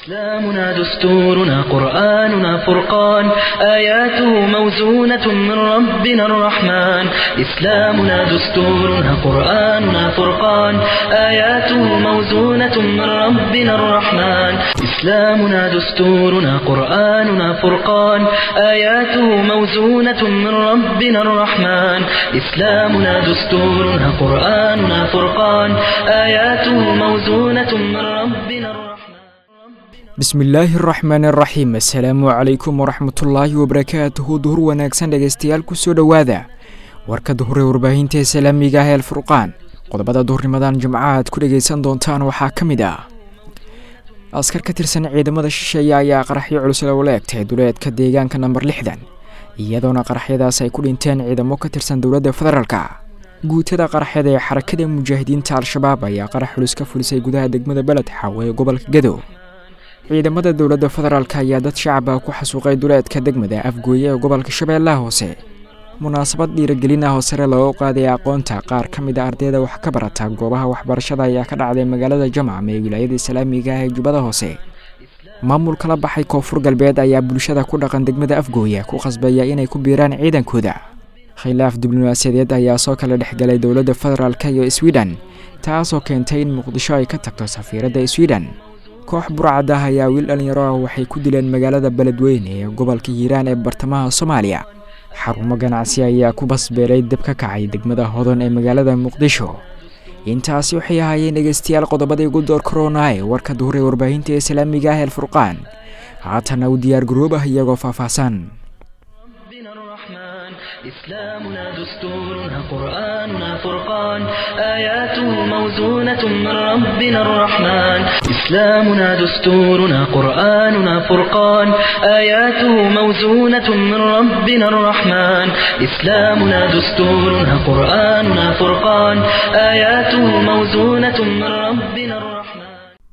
إسلامنا دستورنا قرآننا فرقان آياته موزونة من ربنا الرحمن إسلامنا دستورنا قرآننا فرقان آياته موزونة من ربنا الرحمن إسلامنا دستورنا قرآننا فرقان آياته موزونة من ربنا الرحمن إسلامنا دستورنا قرآننا فرقان آياته موزونة من ربنا الرحمن bismillaahi araxmaan araxiim assalaamu calaykum waraxmatullaahi wabarakaatuhu duhur wanaagsan dhegaystayaal kusoo dhowaada warka duhur ee warbaahinta islaamiga ah ee alfurqaan qodobada duhurnimadan jimcaha aad ku dhegaysan doontaan waxaa ka mid ah askar ka tirsan ciidamada shisheeye ayaa qaraxyo culus loola egtay duleedka deegaanka namber lixdan iyadoona qaraxyadaas ay ku dhinteen ciidamo ka tirsan dowladda federaalka guutada qaraxyada ee xarakada mujaahidiinta al-shabaab ayaa qarax culus ka fulisay gudaha degmada beled xaw ee gobolka gadow ciidamada dowladda federaalk ayaa dad shacaba ku xasuuqay duleedka degmada afgooye ee gobolka shabeellaha hoose munaasabad dhiiragelin ah oo sare loogu qaaday aqoonta qaar ka mid a ardayda wax ka barata goobaha waxbarashada ayaa ka dhacday magaalada jamcam ee wilaayada islaamiga ah ee jubbada hoose maamul kala baxay koonfur galbeed ayaa bulshada ku dhaqan degmada afgooye ku qasbaya inay ku biiraan ciidankooda khilaaf diblomaasiyadeed ayaa soo kala dhexgalay dowladda federaalk iyo sweden taasoo keentay in muqdisho ay ka tagto safiiradda sweden koox burcad ah ayaa wiil dhallinyaro ah waxay ku dileen magaalada beledweyne ee gobolka hiiraan ee bartamaha soomaaliya xarumo ganacsi ayaa ku basbeelay dab ka kacay degmada hodon ee magaalada muqdisho intaasi waxay ahaayeen dhegeystayaal qodobadii ugu door korona ee warka duhur ee warbaahinta islaamiga ah eelfurqaan haatana u diyaar garoob ah iyagoo faahfaahsan إسلامنا دستورنا قرآننا فرقان آياته موزونة من ربنا الرحمن إسلامنا دستورنا قرآننا فرقان آياته موزونة من ربنا الرحمن إسلامنا دستورنا قرآننا فرقان آياته موزونة من ربنا الرحمن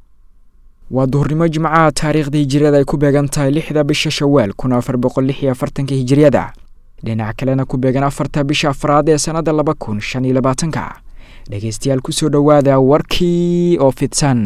waa duhurnimo jimcaha taariikhdii hijiriyada ay ku beegan tahay lixda bisha shawaal kun afar boqol lix iyo afartanka hijiriyada dhinac kalena ku beegan afarta bisha afraad ee sannadda laba kun shan iyo labaatanka dhegeystayaal kusoo dhowaada warkii oo fidsan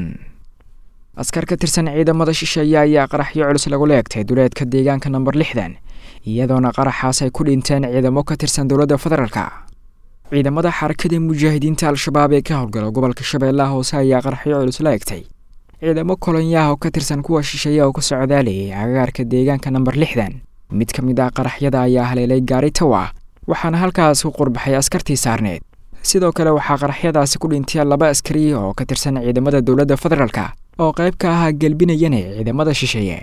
askar ka tirsan ciidamada shisheeye ayaa qaraxyo culus lagula egtay duleedka deegaanka namber lixdan iyadoona qaraxaas ay ku dhinteen ciidamo ka tirsan dowladda federaalka ciidamada xarakada mujaahidiinta al-shabaab ee ka howlgala gobolka shabeellaha hoose ayaa qaraxyo culus la egtay ciidamo kolonyaha oo ka tirsan kuwa shisheeye oo ka socdaalayay agagaarka deegaanka namber lixdan mid ka mid ah qaraxyada ayaa haleelay gaari tawa waxaana halkaas ku qurbaxay askartii saarneed sidoo kale waxaa qaraxyadaasi ku dhintay laba askari oo ka tirsan ciidamada dowladda federaalka oo qayb ka ahaa gelbinayana ciidamada shisheeye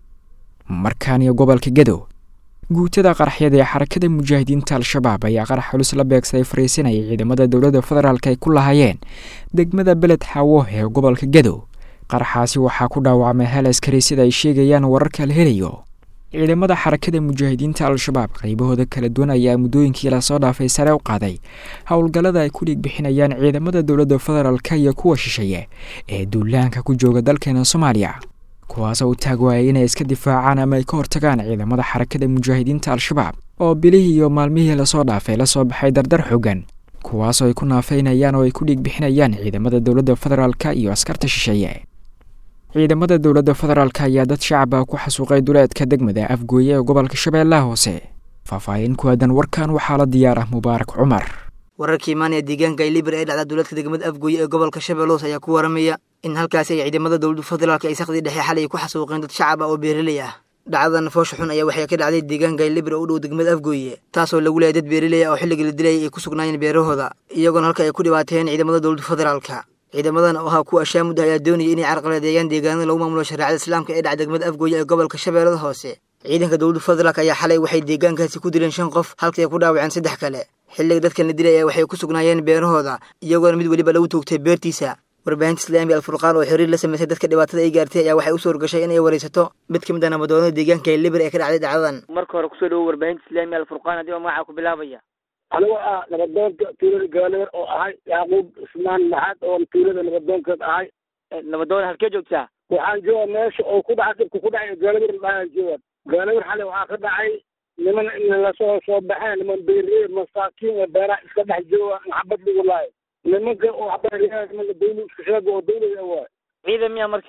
markaaniyo gobolka gadow guutada qaraxyada ee xarakada mujaahidiinta al-shabaab ayaa qarax culus la beegsaday fariisinaya ciidamada dowladda federaalk ay ku lahaayeen degmada beled xaawo ee gobolka gadow qaraxaasi waxaa ku dhaawacmay hal askari sida ay sheegayaan wararka la helayo ciidamada xarakada mujaahidiinta al-shabaab qaybahooda kala duwan ayaa muddooyinkii lasoo dhaafay sare u qaaday howlgallada ay ku dhiig bixinayaan ciidamada dowladda federaalk iyo kuwa shisheeye ee duulaanka ku jooga dalkeena soomaaliya kuwaasoo u taag waayay inay iska difaacaan ama ay ka hortagaan ciidamada xarakada mujaahidiinta al-shabaab oo bilihii iyo maalmihii lasoo dhaafay lasoo baxay dardar xoogan kuwaasoo ay ku naafeynayaan oo ay ku dhiig bixinayaan ciidamada dowladda federaalk iyo askarta shisheeye ciidamada dowladda federaalk ayaa dad shacaba ku xasuuqay duleedka degmada afgooye ee gobolka shabeellaha hoose faahfaahin ku aadan warkan waxaa la diyaar ah mubaarak cumar wararkii imaanaya deegaanka ilibir ee dhacda duleedka degmada afgooye ee gobolka shabeelle hoose ayaa ku waramaya in halkaasi ay ciidamada dowladda federaalk ay sakhdii dhexe xalay ku xasuuqeen dad shacab ah oo beeraley ah dhacdadan foosha xun ayaa waxay ka dhacday deegaanka ilibir oo u dhow degmada afgooye taasoo lagu leeyay dad beeraley ah oo xilligii la dilayay ay ku sugnaayeen beerahooda iyagoona halka ay ku dhibaateen ciidamada dowladda federaalka ciidamadan oo ahaa kuwa ashaamud ayaa doonaya inay carqaladeeyaan deegaanada lagu maamulo shareecada islaamka ee dhaca degmada afgooye ee gobolka shabeellada hoose ciidanka dowladda federaalk ayaa xalay waxay deegaankaasi ku dileen shan qof halkii ay ku dhaawaceen saddex kale xilliga dadkan la dilay waxay ku sugnaayeen beerahooda iyagoona mid weliba lagu toogtay beertiisa warbaahinta islaamiga alfurqaan oo xiriir la samaysay dadka dhibaatada ay gaartay ayaa waxay u suurgashay inay waraysato mid ka mid ah nabadoonada deegaanka ee libir ee ka dhacday dhacdadan marka hore kusoo dhawo warbaahinta islaamiga alfurqaan adigoo magacaa ku bilaabaya anigoo ah nabadoonka tuulada gaaleer oo ahay yacquub ismaan maxaad oo tuulada nabadoonkeed ahay nabadoon halkee joogtaa waxaan jooga meesha oo ku dhacay dhibka ku dhacay gaalewer dhaaan jooga gaalewer xalay waxaa ka dhacay niman lasoo soo baxeen niman beeree masaakiin ee beeraha iska dhex jooga maxabad lagu laayo nimanka oo waxbaa nimanka dawla iska sheega oo dawlada waay ciidan miya marka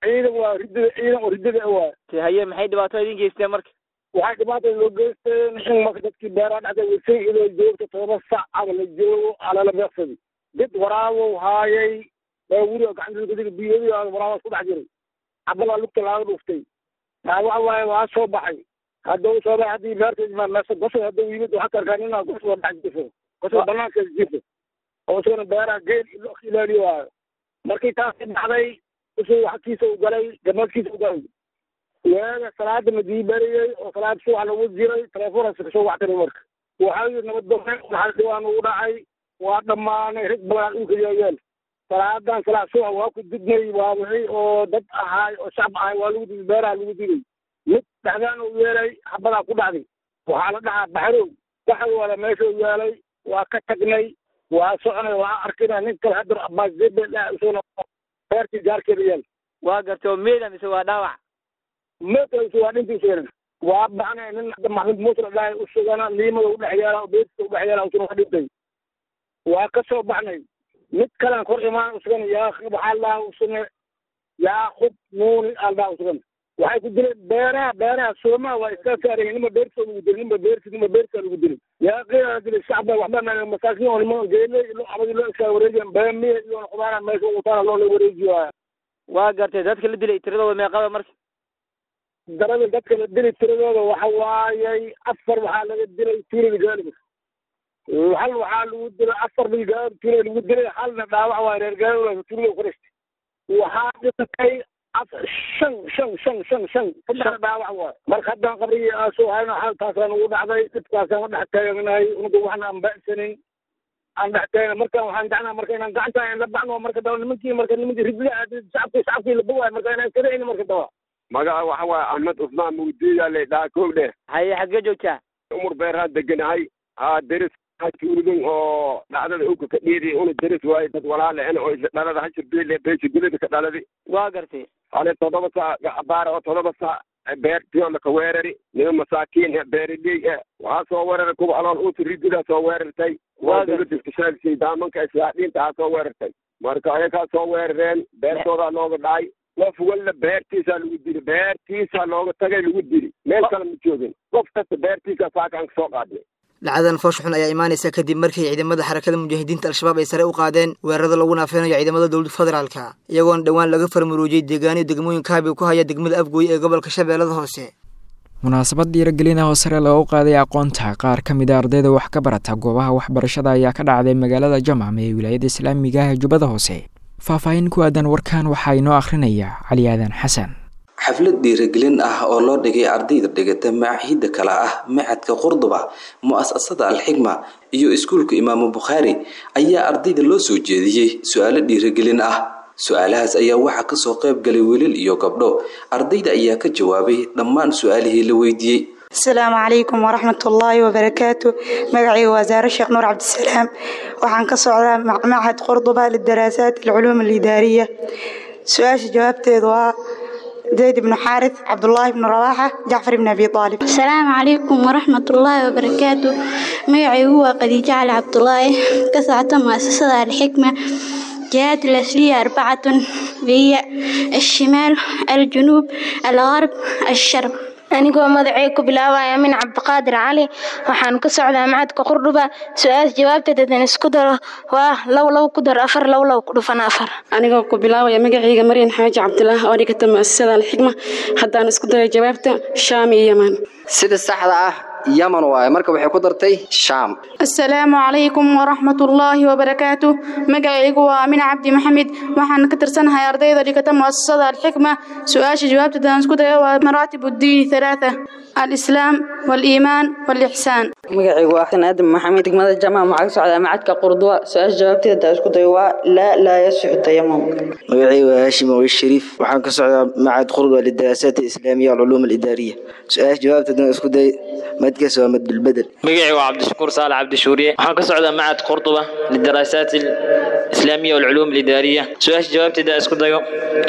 ciidan waa ridada ciidan oo ridada waay te haye maxay dhibaato idin geysteen marka waxay dhibaatada loo geysteen in marka dadkii beeraha dhexda wasay idoo joogto todoba sac ama la joogo alala beeqsadi did waraabow haayay baa wuri gacanta biyadi waraabaas ku dhex jiray cabalaa lugta laaga dhuftay taa waxa waaye waa soo baxay hadda u soo baxay haddii beerta meesa gosol hadda yimid waxa karkaa nina gosol dhex jifo gosol banaanka jifo oo isagana beeraha geel ilo ilaaliyo waayo markii taasi dhacday usuu xagkiisa u galay gamaadkiisa u galay waaga salaada madii bariyey oo salaad subax lagu jiray telefoonkaasi kasoo wactay marka waxaa yidhi nabaddoone waxaa dhibaan ugu dhacay waa dhammaanay rag badan dhulka yaayaan salaadan salaad subax waa ku didnay waa wixii oo dad ahaay oo shacab ahay waa lagu diday beeraha lagu diday mid dhexdaan u yeelay xabadaa ku dhacday waxaa la dhahaa baxrow baxrowala meesha u yeelay waa ka tagnay waa soconay waa arkina nin kale haddar abaasdebe isaguna beertii gaarkeeda yeel waa gartay oo meeda mise waa dhaawac meedkaisu waa dhintiiseenan waa baxnay nin hadda maxmud muusra dhahay u sugana liimada u dhex yeela oo beertiisa u dhex yeela usuna waa dhintay waa ka soo baxnay mid kalen kor imaan usugana yaa waxaa lahaa usune yaaqub nuuni aldhaa usugana waxay ku dileen beeraha beeraha soomaa waa iska saarayeen nima beertiisa lagu dilay nima beerti nima beertiisa lagu dilay yaa qiyaa dilay shacba waxba ma masaakiin oo nima geele ilo abadi loo iskaa wareejiyan beemiya iyo qudaana meesha utaana loo la wareejiyo waa gartay dadka la dilay tiradooda meeqada marka darada dadka la dilay tiradooda waxa waayay afar waxaa laga dilay tuulada gaaliba hal waxaa lagu dilay afar bilgaar tuulada lagu dilay halna dhaawac waay reer gaaliba tuulada ku dhashtay waxaa dhintay shan shan shan shan shan saddex dhaawac waay marka haddaan qabrigii aasoo hayno xaaltaasaan ugu dhacday dhibkaasaan u dhex taaganahay unuga waxna aan ba'sanin aan dhex taagana markaan waxaan jecnaa marka inaan gacanta la baxno marka daba nimankii marka nimankii ridla shacabkii shacabkii la bogaay marka inaan kada marka daba magaca waxa waaye axmed cusmaan mugdiya la dhaha koog dheh haye xaggee joogtaa umar beerhaan deganahay haa deris tuulidun oo dhacdada uka ka dhiidi una deris waaye dad walaale en oo isla dhalada hashirbeele beesha gulida ka dhaladi waa gartay hale toddoba saac gacabaara oo toddoba saac beertiyo laka weerari nima masaakiin beeraley eh waxaa soo weerara kuwa alool uusi rididaa soo weerartay waa dowladda iskashaagsiy daamanka islaadhiinta aa soo weerartay marka ayakaa soo weerareen beertoodaa looga dhacay qof walla beertiisaa lagu dili beertiisaa looga tagay lagu dili meel kale ma joogin qof kasta beertiisaa saakaan kasoo qaadnay dhacdadan foosh xun ayaa imaanaysa kadib markii ciidamada xarakada mujaahidiinta al-shabaab ay sare u qaadeen weerarada lagu naafeynayo ciidamada dowladda federaalka iyagoona dhowaan laga farmaruujiyey deegaaniyo degmooyin kaabi ku haya degmada afgooye ee gobolka shabeellada hoose munaasabad dhiiragelin ah oo sare loogu qaaday aqoonta qaar ka mid a ardayda wax ka barata goobaha waxbarashada ayaa ka dhacday magaalada jamam ee wilaayada islaamiga ah ee jubbada hoose faahfaahin ku aadan warkan waxaa inoo akhrinaya cali aadan xasan xaflad dhiiragelin ah oo loo dhigay ardayda dhigata macaahidda kale ah macadka qurduba mu-asasada alxigma iyo iskuulka imaamu bukhaari ayaa ardayda loo soo jeediyey su-aalo dhiiragelin ah su-aalahaas ayaa waxaa kasoo qayb galay wiilal iyo gabdho ardayda ayaa ka jawaabay dhammaan su-aalihii la weydiiyey asalaamu calaykum waraxmat ullaahi wabarakaatu magacayga waa saare sheekh nuur cabdisalaam waxaan ka socdaa macmacad qurduba lidaraasaat alculuum alidaariya su-aasha jawaabteedu waa zayd ibnu xaaris cabdulaahi ibnu rawaaxa jacfar ibn abi aalib asalaamu calaykum waraxmat ullaahi wabarakaatu magacaygu waa khadiijo cali cabdulaahi ka socota muasasada alxikma جهات الأصلية أربعة هي الشمال الجنوب الغرب الشرق anigoo magacay ku bilaabaya min cabdiqaadir cali waxaan ka socdaa macadka qurdhuba su-aal jawaabteedan isku daro waa low low ku dar afar low low ku dhufan afar anigoo ku bilaabaya magacayga maryan xaaji cabdilaah oo dhigata muasasada alxikma haddaan isku dayo jawaabta shaam iyo yaman sida saxda ah yaman waaye marka waxay ku dartay shaam asalaamu calaykum waraxmat ullaahi wabarakaatu magacaygu waa amin cabdi maxamed waxaan ka tirsanahay ardayda dhigata muasasada alxikma su-aasha jawaabteedaan isku dayo waa maraatib uddiini halaatha alislaam waaliimaan waalixsaan magacaygu waa xasan aadam maxamed degmada jamaca waxaa ka socdaa macadka qurduwa su-aasha jawaabteeda isku dayo waa laa laa yasixu tayamum magacaygu waa haashim awi shariif waxaan ka socdaa macad qurduwa lidaraasaat alislaamiya walculuum alidaariya su-aasha jawaabteedana isku day madkaas waa madbulbedel magacaygu waa cabdishakuur saalax cabdishuuriye waxaan ka socdaa macad qurduba lidaraasaat alislaamiya walculuum alidaariya su-aasha jawaabteeda isku dayo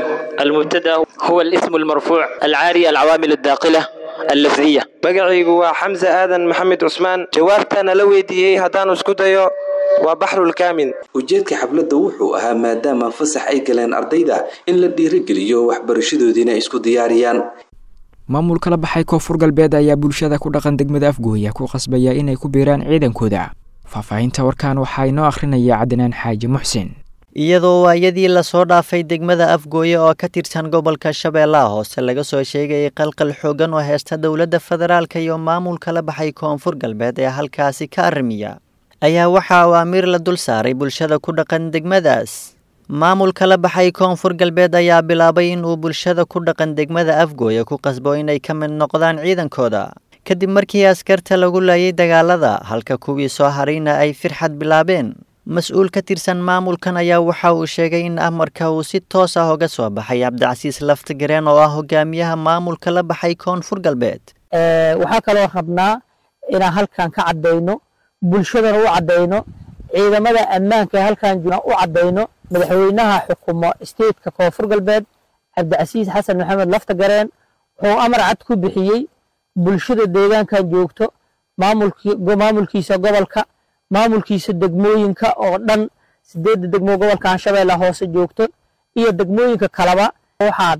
المبتدا هو الاسم المرفوع العاري العوامل الداخله اللفظيه magacaygu waa xamse aadan maxamed cusmaan jawaabtana la weydiiyey haddaan isku dayo waa baxrulkaamin ujeedka xafladda wuxuu ahaa maadaama fasax ay galeen ardayda in la dhiirigeliyo waxbarashadoodiina isku diyaariyaan maamulka la baxay koonfur galbeed ayaa bulshada ku dhaqan degmada afgooya ku qasbaya inay ku biiraan ciidankooda faahfaahinta warkan waxaa inoo akhrinaya cadnaan xaaji muxsin iyadoo waayadii lasoo dhaafay degmada afgooye oo ka tirsan gobolka shabeellaha hoose laga soo sheegayay qalqal xoogan oo heesta dowladda federaalka iyo maamulka la baxay koonfur galbeed ee halkaasi ka arrimiya ayaa waxaa awaamiir la dul saaray bulshada ku dhaqan degmadaas maamulka la baxay koonfur galbeed ayaa bilaabay in uu bulshada ku dhaqan degmada afgooye ku qasbo inay ka mid noqdaan ciidankooda kadib markii askarta lagu laayay dagaalada halka kuwii soo harayna ay firxad bilaabeen mas-uul ka tirsan maamulkan ayaa waxa uu sheegay in amarka uu si toos ah uga soo baxay cabdicasiis laftigareen oo ah hogaamiyaha maamulka la baxay koonfur galbeed waxaa kaloo rabnaa inaan halkan ka caddayno bulshadana u caddayno ciidamada ammaanka ee halkan jira u caddayno madaxweynaha xukumo stateka koonfur galbeed cabdicasiis xasan maxamed laftagareen wuxuu amar cad ku bixiyey bulshada deegaankan joogto maamulkiisa gobolka maamulkiisa degmooyinka oo dhan sideedda degmo gobolka anshabeella hoose joogto iyo degmooyinka kaleba waxaan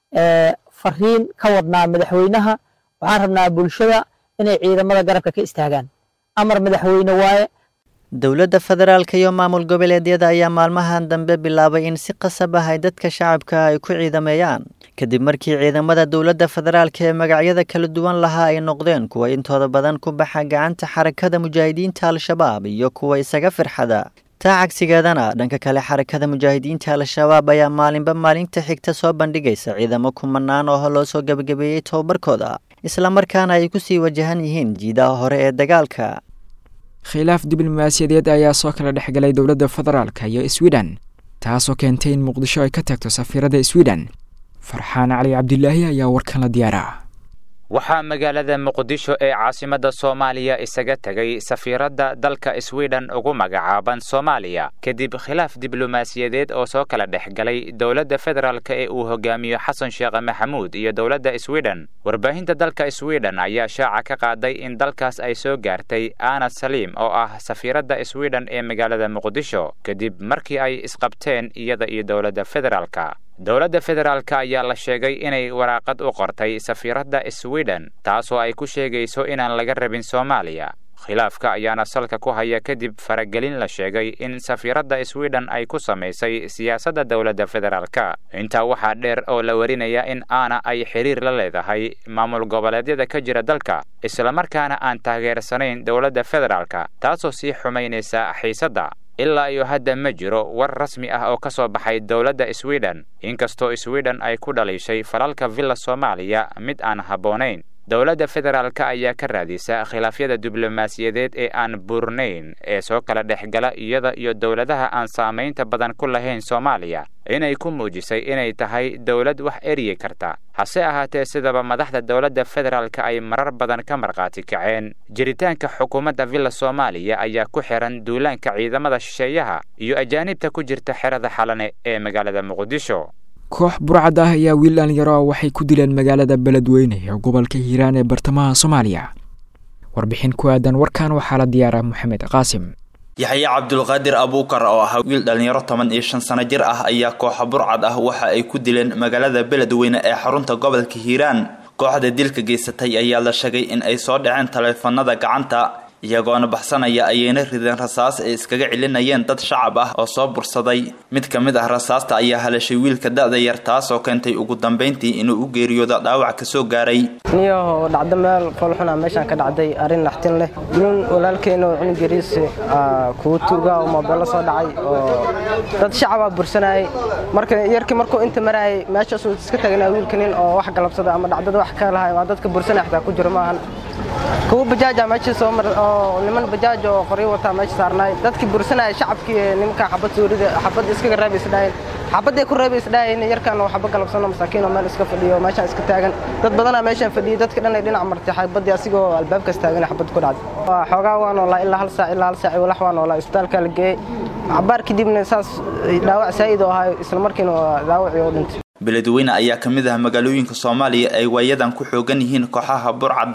fariin ka wadnaa madaxweynaha waxaan rabnaa bulshada inay ciidamada garabka ka istaagaan amar madaxweyne waaye dowladda federaalka iyo maamul goboleedyada ayaa maalmahan dambe bilaabay in si qasab ah ay dadka shacabka ay ku ciidameeyaan kadib markii ciidamada dowladda federaalka ee magacyada kala duwan lahaa ay noqdeen kuwa intooda badan ku baxa gacanta xarakada mujaahidiinta al-shabaab iyo kuwa isaga firxada taa cagsigeedana dhanka kale xarakada mujaahidiinta al-shabaab ayaa maalinba maalinta xigta soo bandhigaysa ciidamo kumanaan oo loo soo gebagabeeyey tobabarkooda islamarkaana ay kusii wajahan yihiin jiidaha hore ee dagaalka khilaaf diblomaasiyadeed ayaa soo kala dhexgalay dowladda federaalka iyo sweden taasoo keentay in muqdisho ay ka tagto safiirada sweden farxaan cali cabdilaahi ayaa warkan la diyaaraa waxaa magaalada muqdisho ee caasimadda soomaaliya isaga tegay safiiradda dalka sweden ugu magacaaban soomaaliya kadib khilaaf diblomaasiyadeed oo soo kala dhex galay dowladda federaalka ee uu hogaamiyo xasan sheekh maxamuud iyo dowladda sweden warbaahinta dalka sweden ayaa shaaca ka qaaday in dalkaas ay soo gaartay ana saliim oo ah safiiradda sweden ee magaalada muqdisho kadib markii ay isqabteen iyada iyo dowladda federaalka dowladda federaalka ayaa la sheegay inay waraaqad u qortay safiiradda sweden taasoo ay ku sheegayso inaan laga rabin soomaaliya khilaafka ayaana salka ku haya kadib faragelin la sheegay in safiiradda sweden ay ku samaysay siyaasadda dowladda federaalka intaa waxaa dheer oo la warinaya in aana ay xiriir la leedahay maamul goboleedyada ka jira dalka islamarkaana aan taageersanayn dowladda federaalka taasoo sii xumaynaysa xiisadda ilaa iyo hadda ma jiro war rasmi ah oo ka soo baxay dowladda sweden inkastoo sweden ay ku dhaliishay falalka villa soomaaliya mid aan habboonayn dowladda federaalka ayaa ka raadisa khilaafyada diblomaasiyadeed ee aan buurnayn ee soo kala dhex gala iyada iyo dowladaha aan saamaynta badan ku lahayn soomaaliya inay ku muujisay inay tahay dowlad wax eryi karta hase ahaatee sidaba madaxda dowladda federaalka ay marar badan ka markhaati kaceen jiritaanka xukuumadda villa soomaaliya ayaa ku xiran duulaanka ciidamada shisheeyaha iyo ajaanibta ku jirta xerada xalane ee magaalada muqdisho koox burcad ah ayaa wiil dhalinyaro ah waxay ku dileen magaalada beledweyne ee gobolka hiiraan ee bartamaha soomaaliya warbixin ku aadan warkan waxaa la diyaaraa moxamed qaasim yaxye cabdulqaadir abuukar oo ahaa wiil dhallinyaro toban iyo shan sano jir ah ayaa kooxa burcad ah waxa ay ku dileen magaalada beledweyne ee xarunta gobolka hiiraan kooxda dilka geysatay ayaa la sheegay in ay soo dhaceen taleefanada gacanta iyagoona baxsanaya ayayna rideen rasaas ay iskaga celinayeen dad shacab ah oo soo bursaday mid ka mid ah rasaasta ayaa halashay wiilka da-da yar taasoo keentay ugu dambayntii inuu u geeriyoodo dhaawac kasoo gaaray niyaho dhacdo meel foolxuna meeshaan ka dhacday arrin naxtin leh nin walaalkeena oo cunug yariis kuwa tuuga oo moobeello soo dhacay oo dad shacabaa bursanayay marka yarkii markuu inta marayay meeshaasuu iska tagnaa wiilka nin oo wax galabsada ama dhacdada wax ka lahay waa dadka bursanaya xitaa ku jiro maahan kuwa bajaaja meeshii soo mar oo niman bajaaj oo qoryo wataa meesha saarnaay dadkii bursanaya shacabkii nimanka xabad suurida xabad iskaga reebay isdhaayeen xabadday ku reebay isdhaayeen yarkan oo xabad galabsano masaakiin oo meel iska fadhiyo meeshaan iska taagan dad badanaa meeshaan fadhiyay dadka dhan ay dhinac martay xabadii asigoo albaabkaas taagan xabad ku dhacday xoogaa waa noolaa ilaa hal saac ilaa hal saac walax waa noolaa isbitaalka la geeyey cabaar kadibna saas dhaawac saa'id oo ahayo isla markiina dhaawacii oo dhintay beledweyne ayaa ka mid ah magaalooyinka soomaaliya ay waayadan ku xoogan yihiin kooxaha burcadda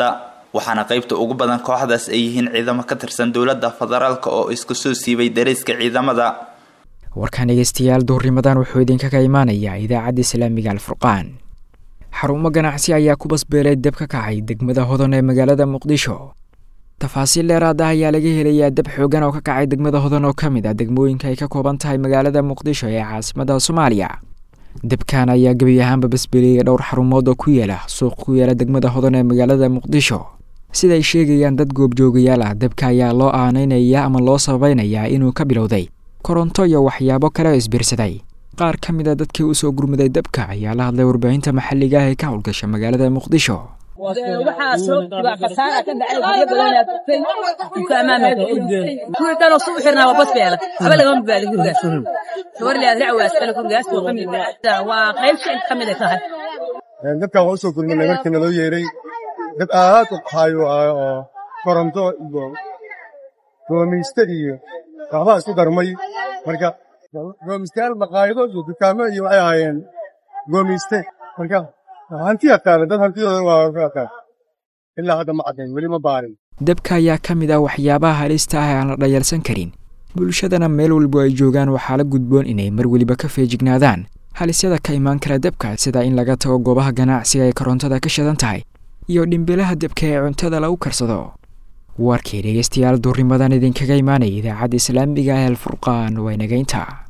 waxaana qaybta ugu badan kooxdaas ay yihiin ciidamo ka tirsan dowladda federaalk oo isku soo siibay dariiska ciidamada warkaan dhegeystayaal duhurnimadan wuxuu idinkaga imaanayaa idaacadda islaamiga alfurqaan xarumo ganacsi ayaa ku basbeelay dab ka kacay degmada hodan ee magaalada muqdisho tafaasiil dheeraad ah ayaa laga helayaa dab xoogan oo ka kacay degmada hodan oo ka mid ah degmooyinka ay ka kooban tahay magaalada muqdisho ee caasimada soomaaliya dabkan ayaa gebi ahaanba basbeeliyay dhowr xarumood oo ku yaala suuq ku yaala degmada hodan ee magaalada muqdisho siday sheegayaan dad goobjoogayaal ah dabka ayaa loo aanaynayaa ama loo sabaynayaa inuu ka bilowday koronto iyo waxyaabo kale oo isbiirsaday qaar ka mid a dadkii usoo gurmaday dabka ayaa la hadlay warbaahinta maxalliga ah ee ka howlgasha magaalada muqdisho waxaa soo jira khasaara ka dhacay guryo badan ayaa tagtay inta amaamka kuwii dhan oo sugu xirnaa waa bas beela haba lagama baali gurigaas gabar leeyahay racwaas kale gurigaas oo ka mid ah waa qayb shay ka mid ah tahay dabkan waa usoo gurmanay markii naloo yeeray dab aad u qahayo oo koronto iyo goomayste iyo waxbaa isku darmay marka goomistayaal maqaayido iyo dukaamo iyo waxay ahaayeen goomayste marka hanti yaqaana dad hantidooda waa ka yaqaan ilaa hadda ma caddayn weli ma baarin dabka ayaa ka mid ah waxyaabaha halista ah ee aan la dhayalsan karin bulshadana meel walba ay joogaan waxaa la gudboon inay mar weliba ka feejignaadaan halisyada ka imaan kara dabka sida in laga tago goobaha ganacsiga ee korontada ka shidan tahay iyo dhimbilaha dabka ee cuntada lagu karsado warkii dhegeystayaal duurnimadan idinkaga imaanaya idaacadda islaamiga ee alfurqaan waa inagaynta